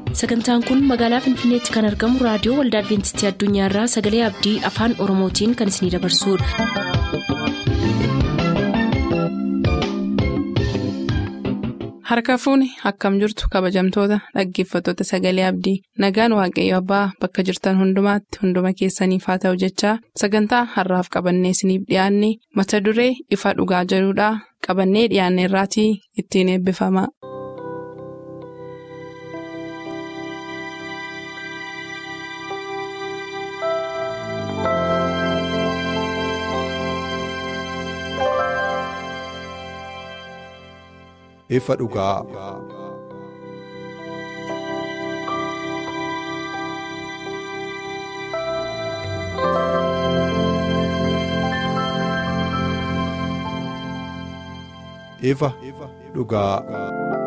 sagantaan kun magaalaa finfinneetti kan argamu raadiyoo waldaa adventistii addunyaarraa sagalee abdii afaan oromootiin kan isinidabarsudha. harka fuuni akkam jirtu kabajamtoota dhaggeeffattoota sagalee abdii nagaan waaqayyo abbaa bakka jirtan hundumaatti hunduma keessaniif haa ta'u jechaa sagantaa harraaf qabannee isiniif dhiyaanne mata duree ifa dhugaa jedhudhaa qabannee dhiyaanne irraatii ittiin eebbifama. ifa dhugaa. ifa dhugaa.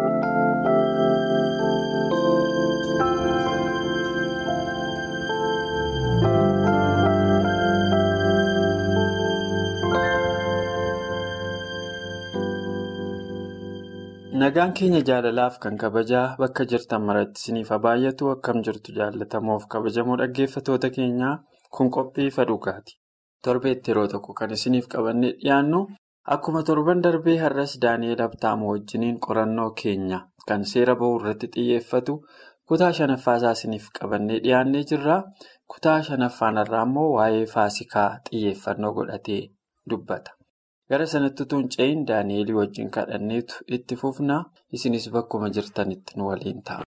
Nagaan keenya jaalalaaf kan kabajaa bakka jirtan maratti isiniif haa baay'atu akkam jirtu jaallatamoof kabajamoo dhaggeeffatoota keenyaa kun qophii ifa dhugaati. Torbeetti yeroo tokko kan isiniif qabannee dhiyaannu akkuma torban darbee har'as Daani'eel Abtaamoo wajjiniin qorannoo keenya kan seera bahuu irratti xiyyeeffatu kutaa shanaffaasaa isiniif qabannee dhiyaannee jirra. Kutaa shanaffaan irraa immoo waa'ee faasikaa xiyyeeffannoo godhatee dubbata. Gara sanatti utuu hin ce'in Daani'elii wajjin kadhanneetu itti fufna. Isinis bakkuma jirtanitti nu waliin ta'a.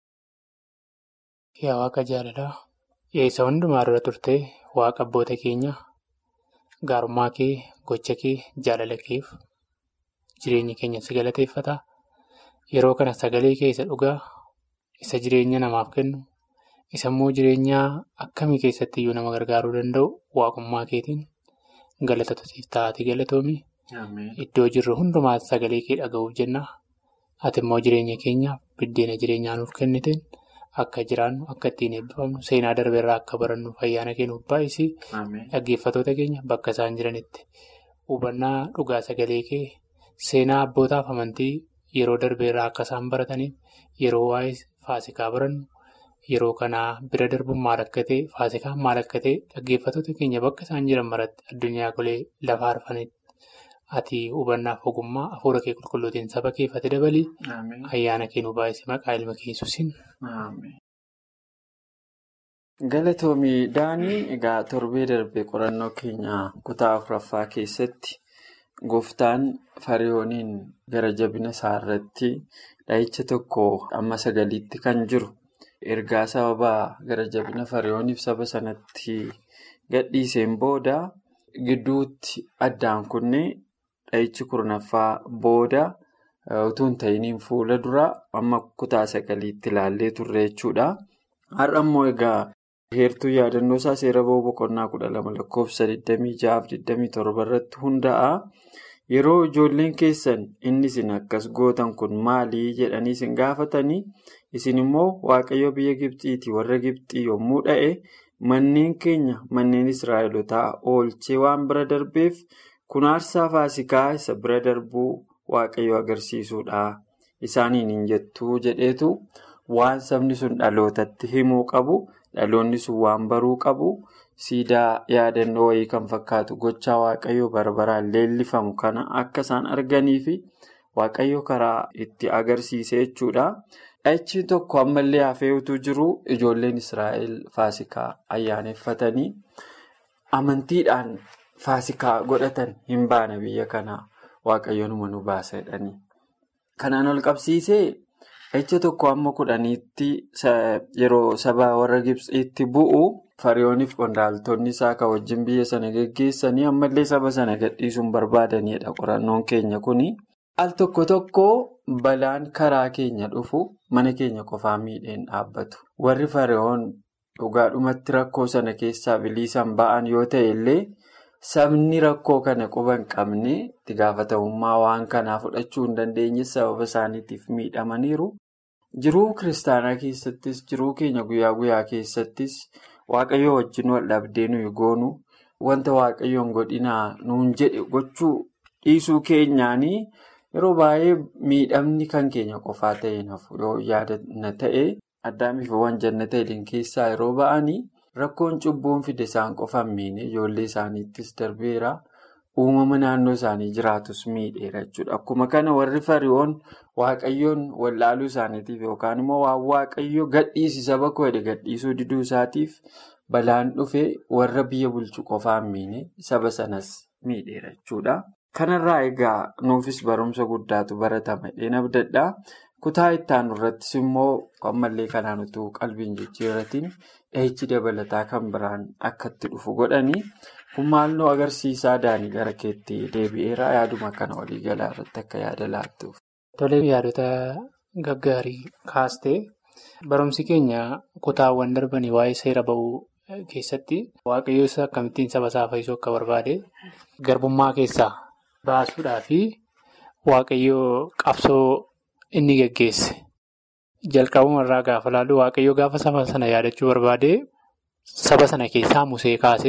Yaa Waaqa jaalalaa, eessa hundumaa dura turtee Waaqa abboota keenya gaarummaa kee, gocha kee, jaalala keef jireenyi keenya si galateeffata. Yeroo kana sagalee kee isa dhugaa, isa jireenya namaaf kennu, isa immoo jireenyaa akkamii keessatti iyyuu nama gargaaruu danda'u waaqummaa keetiin. Galata tosiif taa'atii galatoomi. Iddoo jirru hundumaatti sagalee kee dhaga'uuf jenna. Ati immoo jireenya keenyaaf biddeena jireenyaa nuuf kenniteen akka jiraannu akka ittiin eebbifamnu seenaa darbeerraa akka barannuuf ayyaana kennuuf baay'isii dhaggeeffatoota keenya bakka isaan jiranitti hubannaa dhugaa sagalee kee seenaa abbootaaf amantii yeroo darbeerraa akka isaan barataniif yeroo waa'ee faasikaa barannu. Yeroo kanaa bira darbuun maal akka ta'e faasikaan maal akka ta'e dhaggeeffatoota keenya bakka isaan jiran maratti addunyaa golee lafa arfanitti ati hubannaaf ogummaa hafuura kee qulqulluutiin saba keeffate dabalii ayyaana kennuu baay'isee maqaa ilma keessusin. Galatoomii Daanii egaa torbee darbee qorannoo keenya kutaa afuraffaa keessatti gooftaan fariyooniin gara jabina isaa irratti dhahicha tokko amma sagaliitti kan jiru. Ergaa sababa gara jabina fariyooniif saba sanatti gadhiiseen booda gidduutti addaan kunnee dhahichi kurnaffaa booda utuu hin ta'iniin fuula dura amma kutaa sagaliitti ilaallee turre jechuudha. Har'a immoo egaa heertuu yaadannoo isaa seera ba'uu boqonnaa kudha lama lakkoofsa 26-27 irratti hundaa'a. Yeroo ijoolleen keessan inni isin akkas gootan kun maalii jedhanii isin gaafatanii isin immoo waaqayyo biyya Gibxiitii warra Gibxii yommuu dha'e manneen keenya manneen Israa'elotaa oolchee waan bira darbeef kun aarsaa faasikaa isa bira darbuu waaqayyo agarsiisuudha. Isaaniin hin jettuu jedheetu waan sabni sun dhalootatti himuu qabu dhaloonni sun waan baruu qabu. Siidaa yaadannoo wayii kan fakkaatu gochaa waaqayyoo barbaraan leellifamu kana akka isaan arganii fi waaqayyo karaa itti agarsiise jechuudha. Dhahichi tokko ammallee hafee utuu jiru ijoolleen Israa'el faasikaa ayyaaneffatanii amantiidhaan faasikaa godhatan hin baane biyya kanaa waaqayyo numa nu baasa jedhanii. Kanaan ol qabsiisee dhahicha tokko amma kudhaniitti yeroo saba warra Gibxiitti bu'u. Fariyooniif qondaaltonni isaa kan wajjin biyya sana geggeessanii ammallee saba sana gadhiisuun barbaadanidha qorannoon keenya kuni. Al tokko tokko balaan karaa keenya dhufu mana keenya qofaa miidheen dhaabbatu. Warri fariyoon dhugaadhumatti rakkoo sana keessaa biliisaan ba'an yoo ta'e illee sabni rakkoo kana quba hin qabne itti gaafatamummaa waan kanaa fudhachuu hin dandeenye sababa isaaniitiif miidhamaniiru. Jiruu kiristaanaa keessattis jiruu keenya guyyaa guyyaa keessattis. Waaqayyo wajjin wal dhabdee nuyi goonu wanta waaqayyoon godhinaa nuun jedhe gochuu dhiisuu keenyaanii yeroo baay'ee miidhamni kan keenya qofaa ta'e nafu yoo yaadanna ta'e addaamiif waan jannata iliin keessaa yeroo ba'anii rakkoon cubbuun fide isaan qofa hin miine ijoollee isaaniittis darbeera. Uumama naannoo isaanii jiraatus miidheera jechuudha. Akkuma kana warri fari'oon waaqayyoon wallaaluu isaaniitiif yookaan immoo waan waaqayyoo gadhiisi saba koo jedhe gadhiisuu diduu isaatiif balaan dhufe warra biyya bulchu qofaa hin miine saba sanas miidheera jechuudha. Kanarraa egaa nuufis barumsa guddaatu baratama jedheen abdadhaa. Kutaa ittaanu irrattis immoo ammallee kanaan utuu qalbiin jijjiirratiin dhahichi dabalataa kan biraan akka itti dhufu godhanii kun maalnoo agarsiisaa daanii gara keetti deebi'eera yaaduma kana waliigalaa irratti akka yaada laattuuf. Tolee yaadota gaggaarii kaastee barumsi keenya kutaawwan darbanii waa'ee seera ba'uu keessatti waaqayyo isa akkamittiin saba isaa fayyisuu akka barbaade garbummaa keessaa baasuudhaa fi waaqayyo qabsoo inni geggeesse. Jalqabuma irraa gaafa laallu waaqayyo gaafa saba sana yaadachuu barbaade saba sana keessaa musee kaase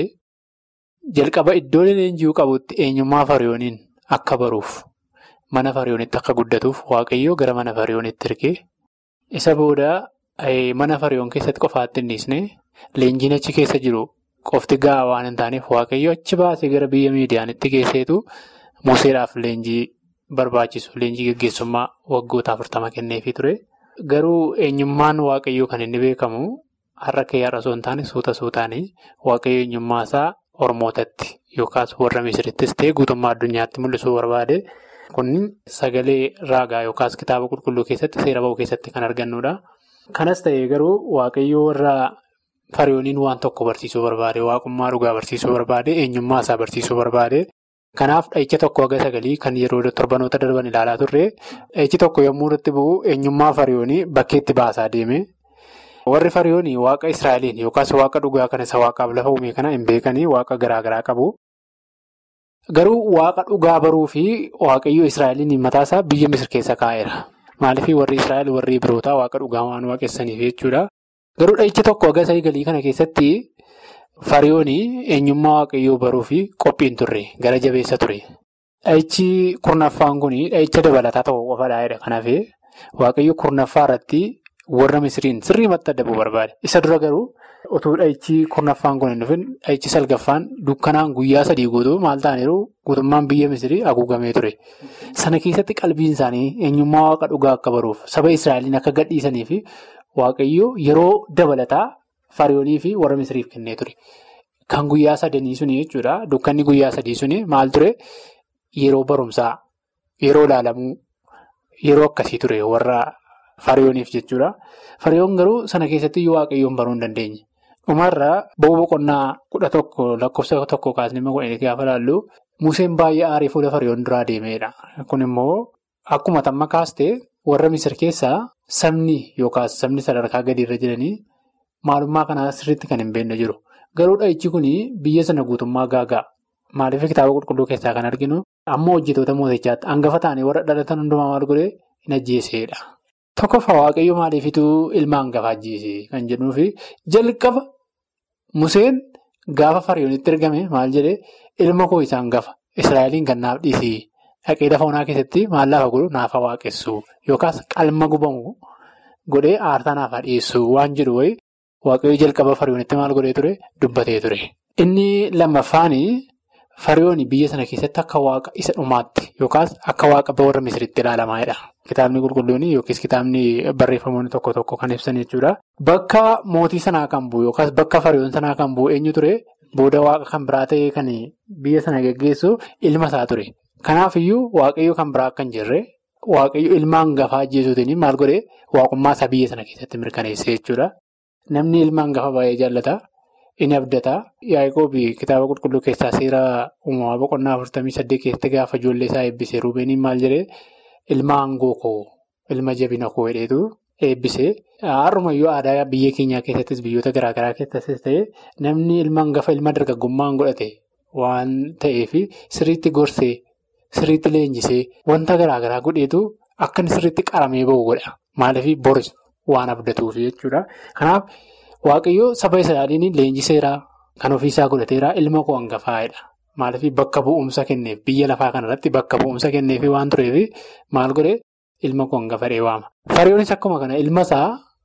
jalqaba iddoo leenji'uu qabutti eenyummaa fariyooniin akka baruuf mana fariyoonitti akka guddatuuf waaqayyo gara mana fariyoonitti ergee isa booda mana fariyoon keessatti qofaatti hin dhiisne leenjiin achi keessa jiru qofti gahaa waan hin taaneef waaqayyo achi baasee gara biyya miidiyaanitti geesseetu museedhaaf leenjii barbaachisu leenjii geggeessummaa waggoota afurtama kenneefii ture. Garuu eenyummaan waaqayyoo kan inni beekamu har'a kiyyaarra osoo hin taane suuta suutaanii waaqayyo eenyummaa isaa Oromootatti yookaas warra Misirittis ta'e guutummaa addunyaatti mul'isuu barbaade. Kun sagalee raagaa yookaas kitaaba qulqulluu keessatti seera ba'uu keessatti kan argannudha. Kanas ta'ee garuu waaqayyoo warra fariyooniin waan tokko barsiisuu barbaade waaqummaa dhugaa barsiisuu barbaade eenyummaa isaa barsiisuu barbaade. Kanaaf dhahicha tokko haga sagalii kan yeroo torbanoota darban ilaalaa turre dhahichi tokko yommuu irratti bu'u eenyummaa fariyoonii bakkeetti baasaa deeme. Warri fariyoonii waaqa Israa'eliin yookaas waaqa dhugaa kan isa waaqaaf lafa uume kana hin beekanii waaqa garaa garaa qabu. Garuu waaqa dhugaa baruu fi waaqayyo Israa'eliin mataasaa biyya Misir keessa kaa'eera. Maaliif warri Israa'el warri birootaa waaqa dhugaa waan waaqessaniif jechuudha. Garuu dhahicha tokko haga sagalii kana keessatti. Fariyoonii eenyummaa waaqayyoo baruu fi qophiin turre gara jabeessa ture. Dhahichi kurnaffaan kun dhahicha dabalataa ta'uu qofaadha. Kanaaf waaqayyo kurnaffaa irratti warra Misiriin sirriimatti adda bu'uu barbaade. Isa dura garuu utuu dhahichi kurnaffaan kun hin dhufin dhahichi salgaffaan dukkanaan guyyaa sadii guutuu maal ta'aniiru guutummaan biyya Misirii haguugamee ture. Sana keessatti qalbiin isaanii eenyummaa waaqa dhugaa akka baruuf saba Israa'eliin akka gadhiisanii fi waaqayyo yeroo dabalataa. Fariyoonii fi warra Misiriif kennee ture. Kan guyyaa sadanii suni jechuudha. Dukkanni guyyaa sadii suni maal ture? Yeroo barumsaa, yeroo ilaalamuu, yeroo akkasii ture warra fariyooniif jechuudha. Fariyoon garuu sana keessatti waaqayyoon baruu hin dandeenye. Dhumarraa bo'oo boqonnaa kudha tokko lakkoofsa tokko kaasnee kudhanii gaafa laallu Museen baay'ee aarii fuula fariyoon duraa deemedha. Kun immoo akkuma tamma kaastee warra Misir keessaa sabni yookaas sabni sadarkaa gadiirra jiranii. Maalummaa kanaa sirriitti kan hin beekne jiru. Garuu dhahichi kun biyya sana guutummaa gaagaa. Maaliif kitaaba qulqulluu keessaa kan arginu amma hojjetoota mootichaatti hangafa ta'anii warra dhalatan hundumaa maal godhee hin ajjeesedha. Tokkoffaa waaqayyo maaliifituu ilma hangafa ajjeese kan jennuufi jalqaba Museen gaafa fariyoonitti ergame maal jedhee ilma koo isa hangafa Israa'eliin kan naaf dhiisii dhaqee lafa onaa keessatti maal lafa godhu naafa waaqessu yookaas qalma gubamu godhee aartaa naafa dhiyeessu waan jedhu wayii. Waaqayyo jalqaba fariyoonitti maal godhee ture dubbatee ture. Inni lammaffaanii fariyooni biyya sana keessatti akka waaqa isa dhumaatti yookaas akka waaqa warra misiritti ilaalamaadha. Kitaabni qulqulluun yookiis kitaabni barreeffamoonni tokko tokko kan ibsan jechuudha. Bakka mootii sanaa kan bu'u yookaas bakka fariyoon sanaa kan bu'u eenyu ture booda waaqa kan biraa ta'ee kan biyya sana geggeessu ilma isaa ture. Kanaafiyyuu waaqayyo kan biraa akka hin jirre waaqayyo ilma hangafaa ajjeesuutiin maal godhee waaqummaa isaa biyya sana keessatti mirkaneesse jechuudha. Namni ilma hangafa baay'ee jaallata. Inni abdataa. Yaa'ikoobi kitaaba qulqulluu keessaa seera uumamaa boqonnaa afurtamii saddeet keessatti gaafa ijoollee isaa eebbisee Ruubeeniin maal jedhee ilma aangoo koo ilma jabina koo hedheetu eebbisee. Har'umayyuu aadaa biyya keenyaa keessattis biyyoota garaagaraa keessattis ta'ee namni ilma hangafa ilma dargaggummaan godhate waan ta'eef sirriitti gorsee sirriitti leenjisee wanta garaagaraa godheetu akka inni sirriitti qaramee bahu godha. Maaliif boris waan abdatuuf jechuudha. Kanaaf. Waaqayyoo saba Israa'eliin leenjiseeraa kan ofiisaa godhateeraa ilma koo hangafaa'edha. Maaliif bakka bu'umsa kenneef biyya lafaa kanarratti bakka bu'umsa kenneef waan tureef maal godhee ilma koo hangafadhee waama. Fariyoonis akkuma kana ilma isaa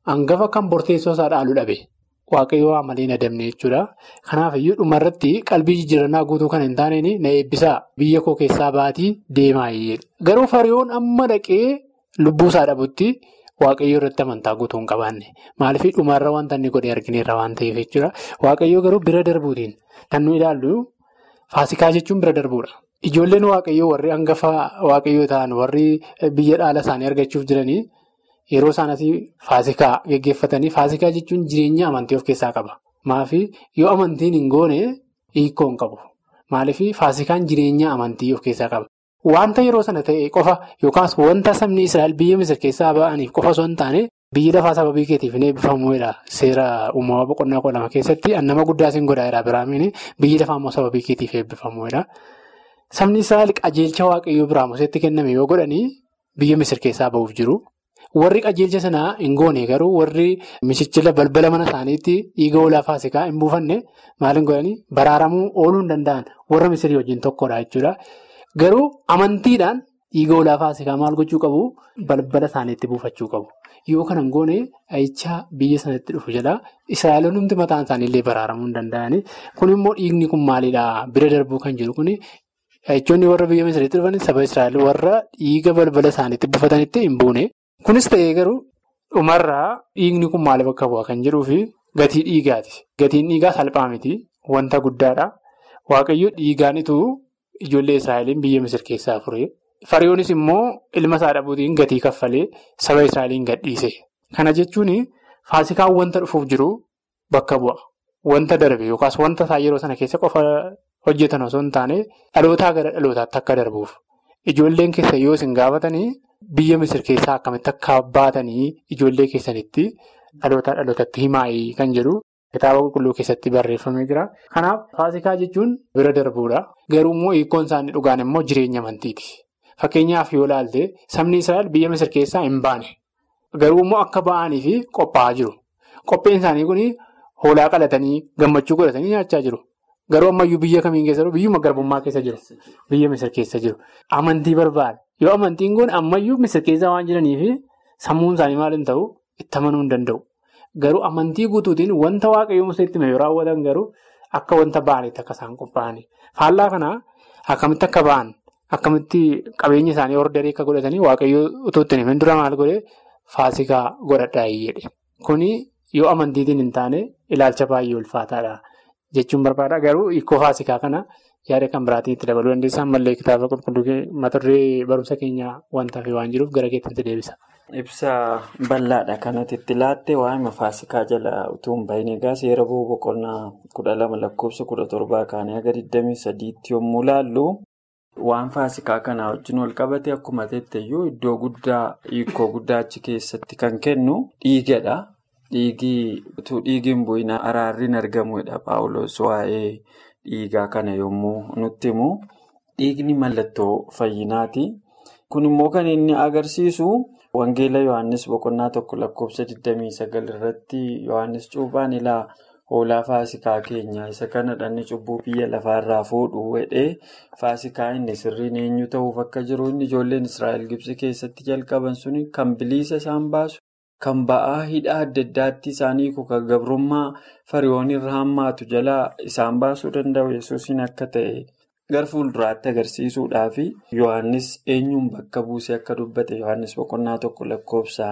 hangafa kan borteessoo isaa dhaalu dhabe. Waaqayyo waa malee na damne jechuudha. Kanaaf iyyuu dhumarratti qalbii jijjiirannaa guutuu kan hin taaneen na eebbisaa biyya koo keessaa baatii deemaa Garuu fariyoon amma dhaqee lubbuu isaa dhabutti waaqayyo irratti amantaa guutuu hin qabaanne. Maaliif dhumarra wanta inni godhe argineerra waan ta'eef jechuudha. Waaqayyo garuu bira darbuutiin kan nu ilaallu faasikaa jechuun bira darbuudha. Ijoolleen waaqayyoo warri hangafa waaqayyoo ta'an warri biyya dhaala isaanii argachuuf jiranii. Yeroo isaan asii faasikaa geggeeffatanii faasikaa jechuun jireenya amantii of keessaa qaba. Maafi yoo amantiin hin goone hiikoo hin qabu. Maaliif faasikaan jireenya amantii of keessaa qaba. Wanta yeroo sana ta'e qofa yookaas wanta sabni Israa'el biyya Misir keessaa ba'aniif qofa osoo hin taane biyyi lafaa sababii keetiif hin eebbifamuudha. Seera uumamaa boqonnaa kudha lama keessatti nama guddaa siin godhaa jira biraamiin biyyi lafaa immoo sababii keetiif eebbifamuudha. Sabni Israa'el qajeelcha waaqayyoo biraa Museetti kenname yoo godhanii biyya Misir keessaa ba'uuf jiru. Warri qajeelcha sanaa hin goone garuu warri mishichila balbala mana isaaniitti dhiiga hoolaa faasikaa hin buufanne maal hin godhanii baraaramuu ooluu hin danda'an warra Misirii wajjin tokkodha jechuudha. Garuu amantiidhaan dhiiga hoolaa faasikaa maal gochuu qabu balbala isaaniitti buufachuu qabu. Yoo kana hin goone dhahichaa biyya sanatti dhufu jedha. Israa'eloonni hundi mataan isaaniillee baraaramuu hin danda'ani. Kun immoo dhiigni kun maalidhaa bira darbuu kan jiru kuni dhahichoonni warra biyya Misiriitti dhufan saba Israa'el warra dhiiga balbala isaaniitti buufatanitti hin buune. Kunis ta'ee garuu dhumarraa dhiigni kun maaliif akka bu'aa kan jedhuu fi gatii dhiigaati. Gatiin dhiigaa salphaa miti. Wanta guddaadha. Waaqayyo dhiigaanitu ijoollee Israa'eliin biyya Misir keessaa fure. Fariyoonis immoo ilma isaa dhabuutiin gatii kaffalee saba Israa'eliin gadhiise. Kana jechuun faasikaan wanta dhufuuf jiru bakka bu'a. Wanta darbe yookaas wanta isaa yeroo sana keessa qofa hojjetan osoo hin taane dhalootaa gara dhalootaatti akka darbuuf. Ijoolleen keessa yoo isin gaafatanii. Biyya Misir keessaa akkamitti akka baatanii ijoollee keessanitti dhalootaa dhalootatti himaayii kan jedhu kitaaba qulqulluu keessatti barreeffamee jira. Kanaaf faasikaa jechuun bira darbuudha. Garuu immoo hiikkoon isaanii dhugaan immoo jireenya amantiiti. Fakkeenyaaf yoo ilaalte sabni Israa'el biyya Misir keessaa hin baane. Garuu immoo akka ba'anii fi qophaa'aa jiru. Qopheen isaanii kun hoolaa qalatanii gammachuu godhatanii nyaachaa jiru. Garuu ammayyuu biyya kamiin keessa jiru? Biyyuma garbummaa keessa jiru. Biyya Misir keessa jiru. Amantii barbaada. Yoo amantiin kun ammayyuu Misir keessa waan jiraniif sammuun isaanii maal hin ta'u itti amanuu hin danda'u. Garuu amantii guutuutiin wanta waaqayyo Museetti hime yoo raawwatan garuu akka wanta ba'anitti akka isaan qophaa'ani. Faallaa kanaa akkamitti akka ba'an akkamitti qabeenya isaanii ordarii akka godhatanii waaqayyo utuu ittiin himin dura maal godhee faasikaa godhadhaa jedhe. Kuni yoo amantiitiin hin taane ilaalcha baay'ee ulfaataadha. Jechuun barbaada garuu hiikoo faasikaa kana yaada kan biraatiin itti dabaluu dandeessaa ammallee kitaaba qulqulluu mata duree barumsa keenyaa wanta fi waan jiruuf gara keetti deebisa. Ibsa bal'aadha kanatti itti laatte waa'ima faasikaa jala utuu hin bahin egaa seera bu'uu boqonnaa kudha lama lakkoofsa kudha torbaa kaanii haga 23tti yommuu laallu waan faasikaa kanaa wajjin wal qabate akkuma teetteyyuu iddoo guddaa hiikoo guddaa achi keessatti kan kennu dhiigadha. Dhiigii utuu dhiigiin bu'ina araarriin argamudha paawuloos waa'ee dhiigaa kana yommuu nutti himu dhiigni mallattoo fayyinaati. Kun immoo kan inni agarsiisu wangeela Yohaannis boqonnaa tokko lakkoofsa 29 irratti Yohaannis cuuphaan ilaa hoolaa faasikaa keenya isa kana dhanni cubbuu biyya lafaarraa fuudhu jedhee faasikaa inni sirriin eenyu ta'uuf akka jiru inni ijoolleen Israa'el Gibsi keessatti jalqaban suni kan bilisa isaan baasu. Kan ba'aa hidhaa adda addaatti isaanii kan gabrummaa fariyoon irra hammaatu jalaa isaan baasuu danda'u yesuusiin akka ta'e gara fuulduraatti agarsiisuudhaaf Yohaannis eenyuun bakka buusee akka dubbate Yohaannis boqonnaa tokko lakkoofsa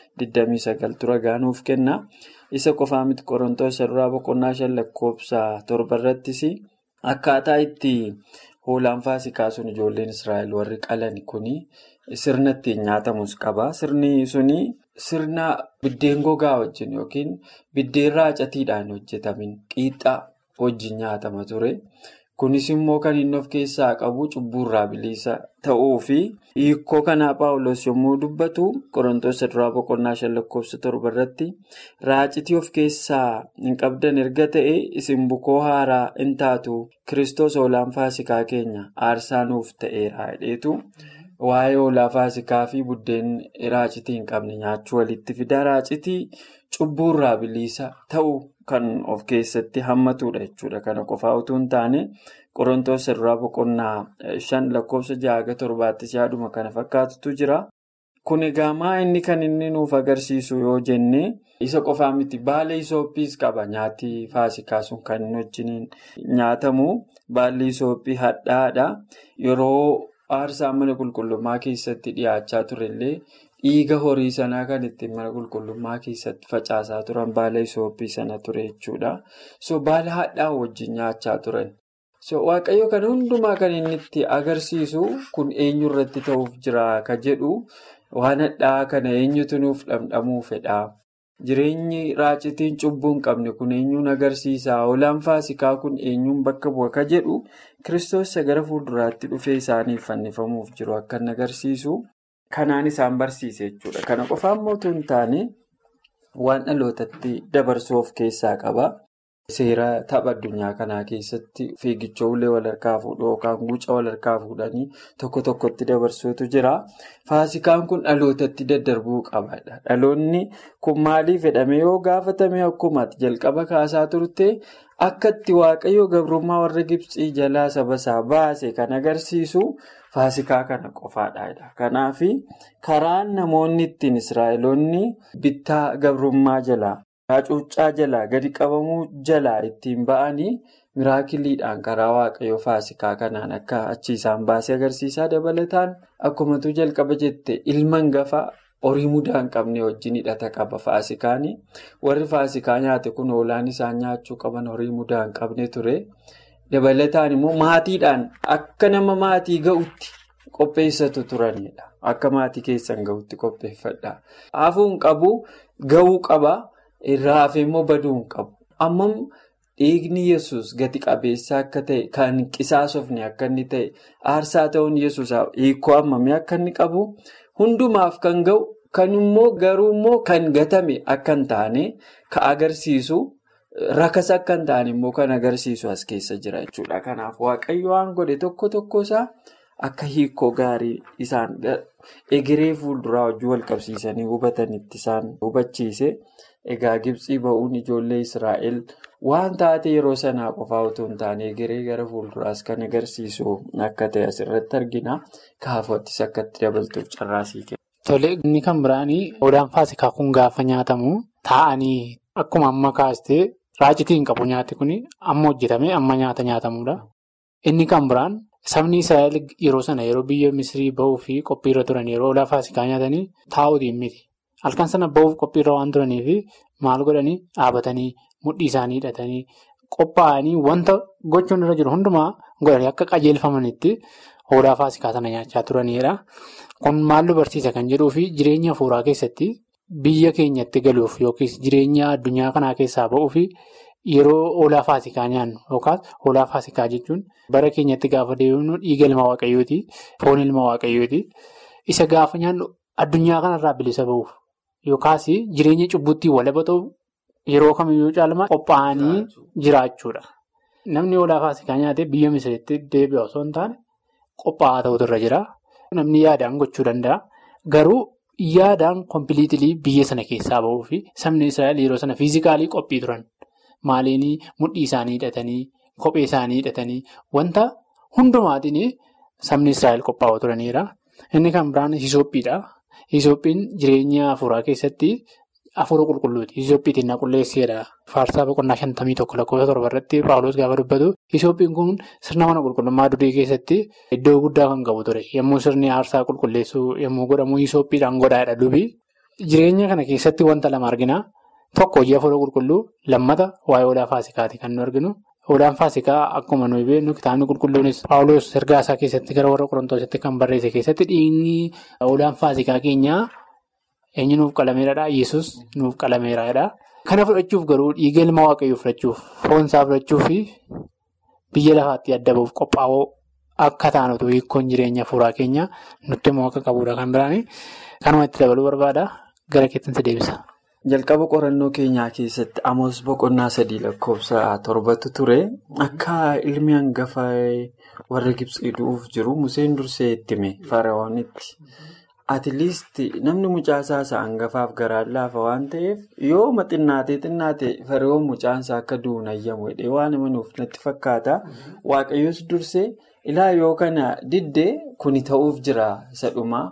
29 tura gaanuuf kenna. Isa qofaa miti qorontoos irraa boqonnaa shan lakkoofsa torba irrattis akkaataa itti hoolaan faasikaa sun ijoolleen Israa'el warri qalan kuni sirna ittiin nyaatamus qaba. Sirni suni. Sirna biddeen gogaa wajjin yookiin biddeen raacatiidhaan hojjetamin qiixxaa wajjin nyaatama ture. Kunis immoo kan inni of keessaa qabu cubbuurraa bilisa ta'uu fi hiikoo kanaa paawulos yommuu dubbatu qorontoos duraa boqonnaa shan lakkoofsa torba irratti raacitii of keessaa hin qabdan erga ta'e isin bukoo haaraa hin taatu kiristoos hoolaan faasikaa keenya aarsaa nuuf ta'eera jedheetu. Waa'ee hoolaa faasikaa fi buddeen raacitii hin qabne nyaachuu walitti fida. Raacitii cubbuurraa bilisa ta'u kan of keessatti hammatudha jechuudha. Kana qofaa utuu hin taane qorontoos duraa boqonnaa shan lakkoofsa jaha torbaattis yaaduma kana fakkaatutu jira. Kun egaa maa inni kan inni nuuf agarsiisu yoo jenne isa qofaa miti baala isooppiis qaba nyaati faasikaa sun kan inni wajjin nyaatamu baalli isooppii hadhaadha. Yeroo aarsaa mana qulqullummaa keessatti dhiyaachaa turellee dhiiga horii sanaa kan ittiin mana qulqullummaa keessatti facaasaa turan baala isooppii sana ture jechuudha. So baala hadhaa wajjin nyaachaa turan. So waaqayyo kana hundumaa kan inni itti agarsiisu kun eenyu irratti ta'uuf jira ka jedhu waan hadhaa kana eenyutu nuuf dhamdhamuu fedha. Jireenyi raacitiin cubbuu hin qabne kun eenyuun agarsiisa? Hoolaan faasikaa kun eenyuun bakka bu'a ka jedhu kiristoos gara fuulduraatti dhufee isaaniif fannifamuuf jiru akka inni agarsiisu kanaan isaan barsiise jechuudha. Kana qofaan mootuu hin taane waan dhalootatti dabarsuu of keessaa qaba. Seera tapha addunyaa kanaa keessatti fiigicha ulee wal harkaa fuudhuu yookaan guuca wal harkaa fuudhanii tokko tokkotti dabarsuutu jira. Faasikaan kun dhalootatti daddarbuu qaba. Dhaloonni kun maaliif jedhamee yoo gaafatame akkuma jalqaba kaasaa turte akka itti waaqayyo gabrummaa warra Gibxii jalaa saba isaa baase kan agarsiisu faasikaa kana qofaadha. Kanaaf karaan namoonni ittiin Israa'eloonni bittaa gabrummaa jalaa. Hacuuccaa jalaa gadi qabamuu jalaa ittiin ba'anii miraakiliidhaan karaa waaqayyoo faasikaa kanaan akka achi isaan baasee agarsiisaa dabalataan akkumatu jalqaba jette ilma hangafa horii mudaa hin qabne wajjin hidhata qaba faasikaanii warri faasikaa nyaate kun hoolaan isaan nyaachuu qaban horii mudaa hin qabne ture dabalataan immoo maatiidhaan akka nama maatii ga'utti qopheessatu turanidha akka maatii keessan ga'utti qopheeffadha hafuun qabu ga'uu qaba. Irraa hafee immoo baduu hin qabu. Ammam dhiigni yesus gati qabeessa akka ta'e kan qisaasofne akka inni ta'e aarsaa ta'uun yesus hiikoo hammamii akka inni qabu hundumaaf kan ga'u kan immoo garuu immoo kan gatame akka hin taane kan agarsiisu rakas akka hin taane immoo kan agarsiisu as keessa jira jechuudha. Kanaaf waaqayyo waan godhe tokko tokkosaa akka hiikoo gaarii isaan egeree fuulduraa wajjin wal qabsiisanii hubatanitti isaan hubachiise. Egaa Gibxii ba'uun ijoollee Israa'el waan taate yeroo sanaa qofaa otoo hin taane egeree gara fuulduraas kan agarsiisu akka ta'e asirratti argina. Kaafoottis akka itti dabaltuuf carraasii kenna. Tole inni kan biraanii hoolaan faasikaa kun gaafa nyaatamu taa'anii akkuma amma kaastee raacitii hin qabu nyaati kun amma hojjetame amma nyaata nyaatamudha. Inni kan biraan sabni Israa'el yeroo sana yeroo biyya Misrii ba'uu fi qophiirra turan yeroo hoolaa faasikaa nyaatanii taa'uutiin miti. Halkan sana ba'uuf qophiirra waan turaniif maal godhanii dhaabatanii mudhii isaanii hidhatanii qophaa'anii wanta gochuun irra jiru hundumaa godhanii akka qajeelfamanitti hoolaa faasikaa sana nyaachaa turanidha. Kun maal nu barsiisa kan jedhuu fi jireenya hafuuraa keessatti biyya keenyatti galuuf yookiis jireenya addunyaa kanaa keessaa ba'uuf yeroo hoolaa faasikaa nyaannu yookaas hoolaa faasikaa jechuun bara keenyatti gaafa deemnu dhiiga ilma waaqayyooti foon ilma waaqayyooti isa gaafa nyaannu addunyaa kanarraa bilisa ba'uuf. Yookaas jireenya cubbutti walaba ta'u yeroo kamiyyuu caalmaa qophaa'anii jiraachuudha. Namni hoolaa faasikaa nyaatee biyya misiritti deebi'u osoo hin taane qophaa'aa ta'utu irra jira. Namni yaadaan gochuu danda'a. Garuu yaadaan kompiliitilii biyya sana keessaa ba'uu fi sabni Israa'el yeroo sana fiizikaalii qophii turan. Maaliin mudhii isaanii hidhatanii, kophee isaanii hidhatanii wanta hundumaatiin sabni Israa'el qophaa'aa turanidha. Inni kan biraan hisoophiidha. Hisoophiin jireenya hafuuraa keessatti hafuura qulqulluuti. Hisoophiitiin na qulleesseedha. Faarsaa boqonnaa shantamii tokko lakkoofsa torba irratti Paawuloos gaafa dubbatu. Hisoophiin kun sirna mana qulqullummaa durii keessatti iddoo guddaa kan qabu ture. Yommuu sirni aarsaa qulqulleessuu yommuu godhamu hisoophiidhaan godhaadha dubi. Jireenya kana keessatti wanta lama argina. Tokko hojii hafuura qulqulluu lammata waa'ee hoolaa faasikaati kan nu arginu. Hoolaan faasikaa akkuma nuyi beeknu kitaabni qulqulluunis Paawuloos ergaa isaa keessatti gara warra Qorontoositti kan barreesse keessatti dhiigni hoolaan faasikaa keenyaa eenyu nuuf qalameeradha. Yesus nuuf qalameeradha. Kana fudhachuuf garuu dhiiga ilma waaqayyoo fudhachuuf foonsaa fudhachuu fi biyya lafaatti adda bahuuf qophaa'oo akka taanutu hiikkoon jireenya hafuuraa keenya nutti immoo akka qabudha kan biraani. Kanuma itti dabaluu barbaada. Gara keettinsa deebisa. Jalqaba qorannoo keenyaa keessatti Amoos boqonnaa sadii lakkoofsa torbatu ture. Akka ilmi hangafa warra Gibxii du'uuf jiru Museen dursee itti hime Faraa'oonitti. Atileest namni mucaasaa isaa hangafaaf garaan laafa waan ta'eef yoo xinnaatee xinnaate Faraa'oon mucaansaa akka du'uun ayyamu jedhee waan amanuuf natti fakkaata. Waaqayyoos dursee ilaa yoo kana diddee kuni ta'uuf jira isa dhumaa.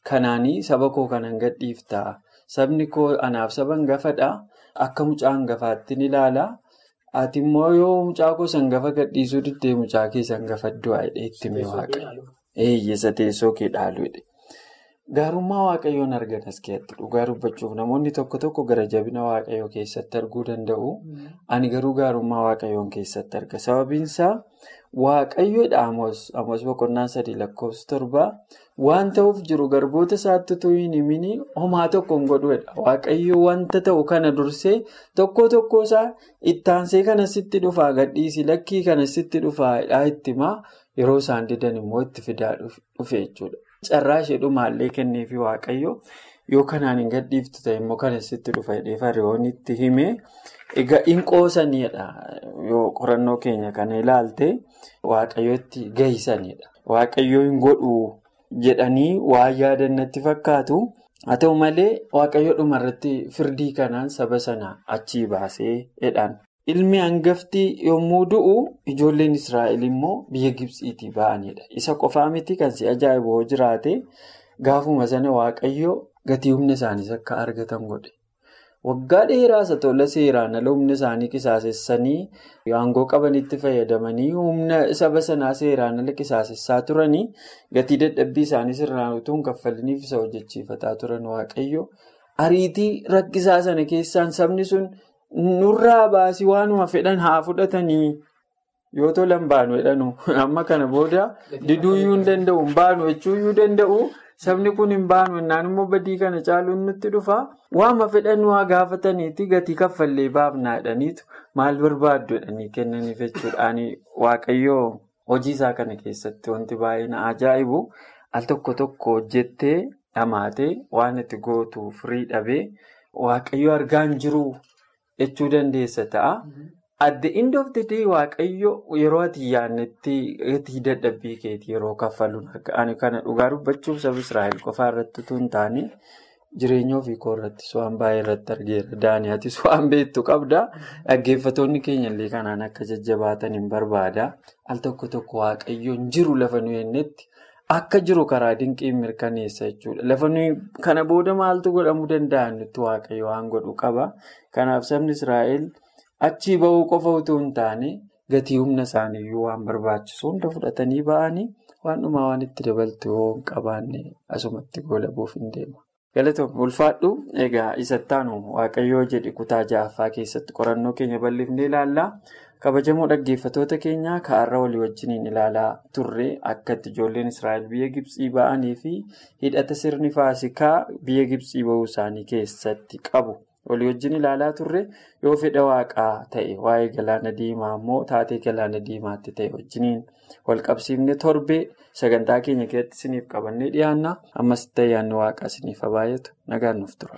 Kanaanii saba koo kanan gadhiiftaa. Sabni koo anaaf saba hangafadha. Akka mucaa hangafaatti ni ilaala. Ati immoo yoo mucaa koo sangafa gadhiisuu diddee mucaa kee sangafaddu waa'ee itti mee waaqayyo. Eeyyisa teessoo kee dhaaluudha. Gaarummaa waaqayyoon argan as keessatti dhugaa dubbachuuf namoonni tokko tokko gara jabina waaqayyoo keessatti arguu danda'u. Ani garuu gaarummaa waaqayyoon keessatti arga. Sababiin isaa waaqayyoodha Amos boqonnaa sadii lakkoofsa torbaa waan ta'uuf jiru garboota isaatti utuu hin himin homaa tokko hin godhuudha. Waaqayyo wanta ta'u kana dursee tokko tokko isaa ittaansee kana sitti dhufaa gadhiisi lakkii kana sitti dhufaa itti himaa yeroo isaan didan immoo itti fidaa dhufe jechuudha. Carraa ishee dhumaallee kenneefi waaqayyo yoo kanaan hin gadhiiftu ta'e immoo kana sitti dhufa jedhee fariiwwan itti himee egaa hin qoosaniidha yoo qorannoo keenya kana ilaalte waaqayyootti gahisanidha. Waaqayyoo hin godhu jedhanii waan yaadan natti fakkaatu haa ta'u malee waaqayyo dhumarratti firdii kanaan saba sana achii baasee jedhan. Ilmi hangafti yommuu du'u ijoolleen Israa'el immoo biyya Gibsiitii ba'anidha. Isa qofaa miti kan si ajaa'ibu yoo jiraate gaafuma sana waaqayyo gatii humna isaaniis akka argatan godhe. Waggaa dheeraas tola seeraan ala humna isaanii qisaasessanii aangoo qabanitti fayyadamanii humna saba sanaa seeraan ala qisaasessaa turanii gatii dadhabbii isaanii sirnaan utuu hin kaffaliniif isa hojjechiifataa turan waaqayyo. Ariitii rakkisaa sana keessaan sabni sun. Nurraa baasii waanuma fedhan haa fudhatanii yoo tolan baanu jedhanu amma kana booda diduuyyuu hin danda'u hin baanu jechuuyyuu danda'u sabni kun hin baanu innaan immoo badii kana caaluun nutti dhufa waama fedhan waa gaafataniiti gatii kaffallee baafnaa jedhaniitu maal barbaaddu jedhanii kennaniif jechuudhaan waaqayyoo hojii isaa kana keessatti wanti baay'ee na ajaa'ibu al tokko tokko hojjettee dhamaatee waan itti gootu firii dhabee waaqayyo argaan jiru. jechuu dandeessa ta'a. At the end of the day waaqayyo yeroo ati yaadnetti gatii dadhabbii keetii yeroo kaffaluun ani kana dhugaa dubbachuuf saba Israa'el qofaa irratti utuu hin taane jireenya ofii koo irrattis waan baay'ee irratti argeera. Daani'atis waan beektu qabda. Dhaggeeffattoonni keenya illee kanaan akka jajjabaatan hin barbaada. Al tokko tokko waaqayyoon jiru lafa nu jennetti akka jiru karaa dinqiin mirkaneessa jechuudha. Lafa nuyi kana booda maaltu godhamuu danda'a nutti waaqayyo waan godhu qaba. Kanaaf sabni Israa'el achii bahuu qofa utuu hin taane gatii humna isaaniiyyuu waan barbaachisu hunda fudhatanii ba'anii waan dhumaa waan itti dabaltu yoo hin qabaanne asumatti goolabuuf hin deema. Galatoom ulfaadhu egaa isattaanu waaqayyoo jedhi kutaa ja'affaa keessatti qorannoo keenya bal'ifnee ilaalla. kabajamoo dhaggeeffattoota keenya ka'arra walii wajjiniin ilaalaa turre akkatti ijoolleen israa'el biyya gibsii ba'anii fi hidhata sirni faasikaa biyya gibsii bahuu isaanii keessatti qabu walii wajjin ilaalaa turre yoo fedha waaqaa ta'e waa'ee galaana diimaa immoo taatee galaana diimaatti ta'e wajjiniin walqabsiifne torbee sagantaa keenya keessatti isiniif qabannee dhiyaanna ammas ta'e yaadni waaqaa isiniif baay'atu nagaan nuuf tura.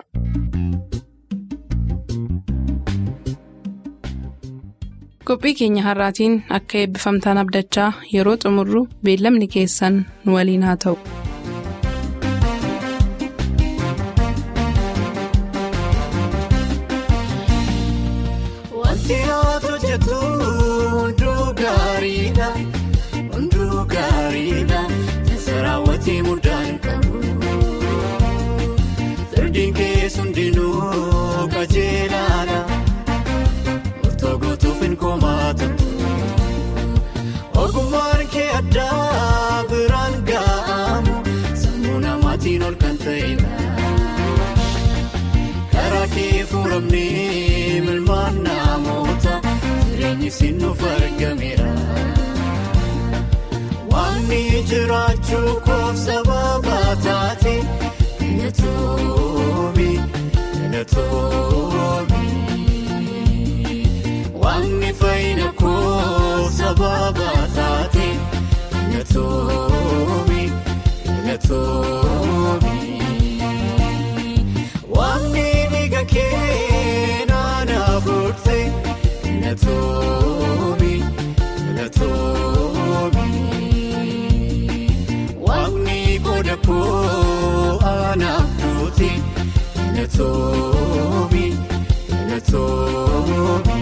qophii keenya har'aatiin akka eebbifamtaan abdachaa yeroo xumurru beellamni keessan nu waliin haa ta'u. Wanti ati hojjetu hunduu gaariidha. Hunduu gaariidha. Keessa raawwatee mudaan qabu. Sirdiin keessa hundinuu qajeelaadha. Murtoo hin komaatu. Ogummaan kee addaa biraan ga'amu. Sammuu namaatiin ol kan ta'edha. Karaa kee fuuramnee milmaan namoota jireenyi sinuuf argameera. Waanni jiraachuu koof sababa taate na toobi na toobi. Waanni fayyina koof sababa taate na toobi na toobi. Waanni dhiiga kee naannoo furte na toobi na toobi. Waanni qooda koo anaaf duute na toobi na toobi.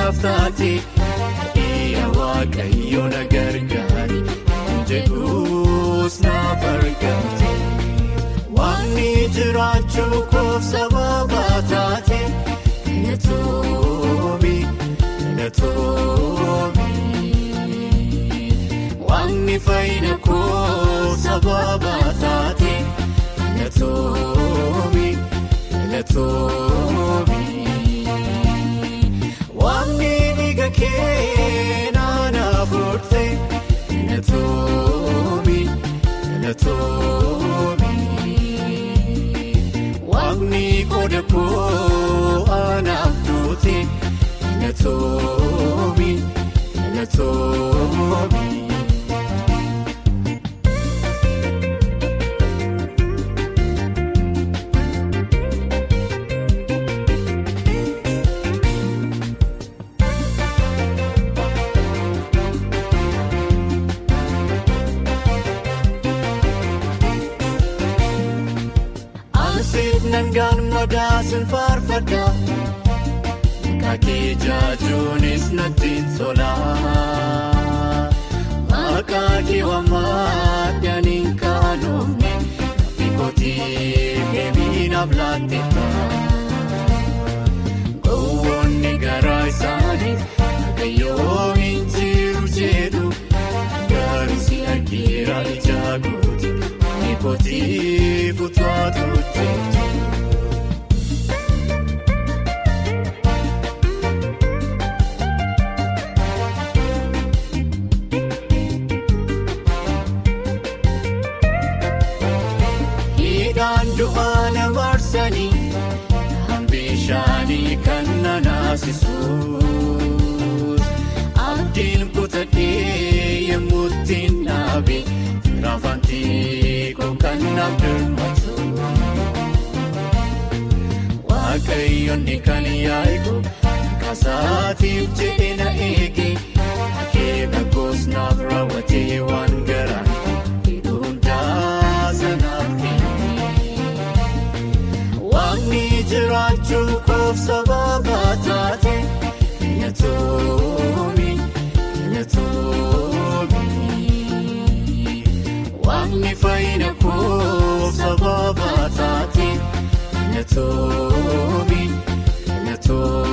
naaf taate dhiira waaqayyo na gargaari jedhuus naaf argamte waanni jiraachuu koof sababa taate galatoomii galatoomii waanni fayyina koof sababa taate galatoomii galatoomii. Waanni dhiiga kee naannoo furte galatoomii galatoomii. Waanni qooda koo anaaf duute galatoomii galatoomii. Ansiif nangaan madaasin faarfadha Kaakee jaajuunis nattiin tola Maqaa kee waammaadhaniin kaanoofne Bikotii deebiinaaf laatteetta Gowwoonni garaa isaaniif Waaqayyoo hin jiru jedhu Garuu si argira ijaa guuti Bikotii fuutuwaatu jeetu. Hidhaan du'aa na marsanii kan bishaanii kan na naasisuus abdiin kutadhee yemmuu ittiin dhaabe raafantii koo kan naaf dirmatu waaqayyoonni kan yaa'iku kasaatiif jedhee na eege akeeka koos naaf raawwatee waan garaan hidhuun daasanaaf kenne. Waaqni jiraachuu koof sababa taate galatoomii galatoomii. Waaqni fayyina koof sababa taate galatoomii galatoomii.